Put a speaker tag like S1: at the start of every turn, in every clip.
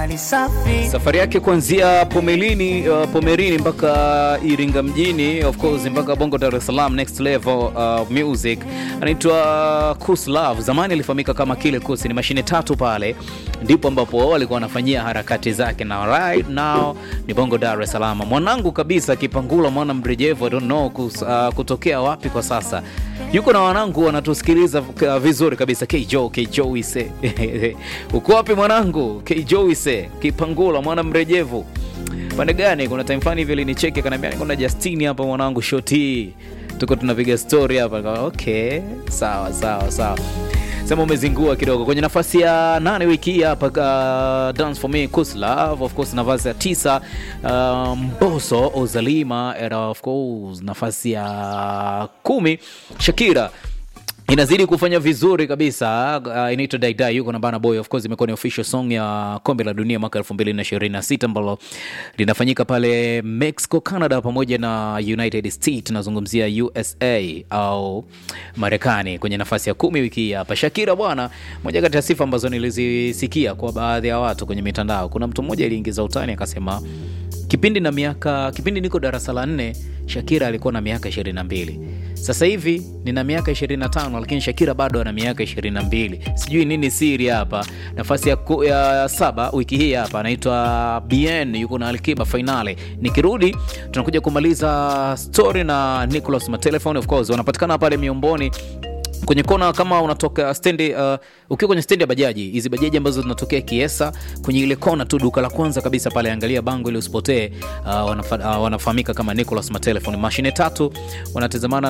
S1: mali safi
S2: safari yake kuanzia Pomelini, uh, Pomerini mpaka Iringa mjini of course mpaka Bongo Dar es Salaam next level uh, music anaitwa Kus Love. Zamani alifahamika kama Kile Kus, ni mashine tatu pale ndipo ambapo alikuwa anafanyia harakati zake, na right now ni Bongo Dar es Salaam. Mwanangu kabisa Kipangula mwana mrejevu, I don't know kus, uh, kutokea wapi kwa sasa yuko na wanangu wanatusikiliza uh, vizuri kabisa. Kjo Kjo ise uko wapi mwanangu? Kjo ise Kipangula mwana mrejevu pande gani? Kuna time fulani hivi alinicheki akaniambia niko na Justini hapa mwanangu, shoti tuko tunapiga story hapa. Nikawa, okay, sawa sawa sawa sema umezingua kidogo kwenye nafasi ya nane wiki hii hapa uh, dance for me Kus Love of course nafasi ya tisa uh, Mboso Ozalima era of course nafasi ya kumi Shakira inazidi kufanya vizuri kabisa uh, inaitwa daidai yuko na bana boy of course imekuwa ni official song ya kombe la dunia mwaka 2026 ambalo linafanyika pale mexico canada pamoja na united states nazungumzia usa au marekani kwenye nafasi ya kumi wiki hii hapa shakira bwana moja kati ya sifa ambazo nilizisikia kwa baadhi ya watu kwenye mitandao kuna mtu mmoja aliingiza utani akasema kipindi na miaka kipindi niko darasa la nne shakira alikuwa na miaka 22 sasa hivi nina miaka 25 lakini shakira bado ana miaka 22 sijui nini siri hapa nafasi ya, ku, ya saba wiki hii hapa anaitwa bn yuko na alkiba fainale nikirudi tunakuja kumaliza story na nicolas matelefone of course wanapatikana pale miomboni kwenye kona kama unatoka stendi uh, ukiwa kwenye stendi ya bajaji hizi bajaji ambazo zinatokea kiesa kwenye ile kona tu duka la kwanza kabisa pale angalia bango ili usipotee uh, wanafa, uh, wanafahamika kama nicolas matelefon mashine tatu wanatazamana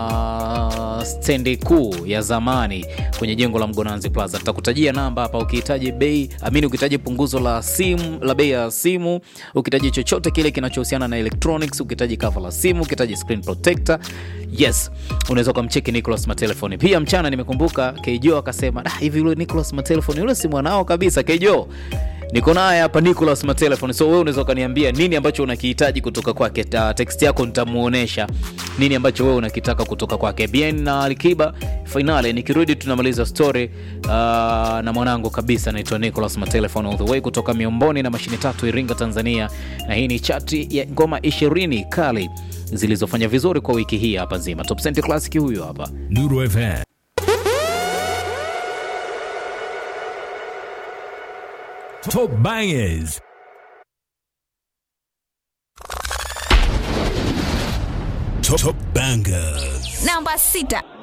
S2: na stendi kuu ya zamani kwenye jengo la mgonanzi plaza tutakutajia namba hapa ukihitaji bei amini ukihitaji punguzo la simu la bei ya simu ukihitaji chochote kile kinachohusiana na electronics ukihitaji cover la simu ukihitaji screen protector yes unaweza ukamcheki nicolas matelefoni pia mchana nimekumbuka kejo akasema "Da, hivi yule nicolas matelefoni yule si mwanao kabisa kejo niko naye hapa nicolas matelefoni so wewe unaweza ukaniambia nini ambacho unakihitaji kutoka kwake Ta- text yako nitamuonesha nini ambacho wewe unakitaka kutoka kwake bien na alikiba finale nikirudi tunamaliza story uh, na mwanangu kabisa naitwa nicolas matelefon all the way kutoka miomboni na mashine tatu iringa tanzania na hii ni chati ya ngoma ishirini kali zilizofanya vizuri kwa wiki hii hapa nzima top Cent classic huyo hapa
S3: Nuru FM. Top bangers. Top, top bangers.
S4: namba sita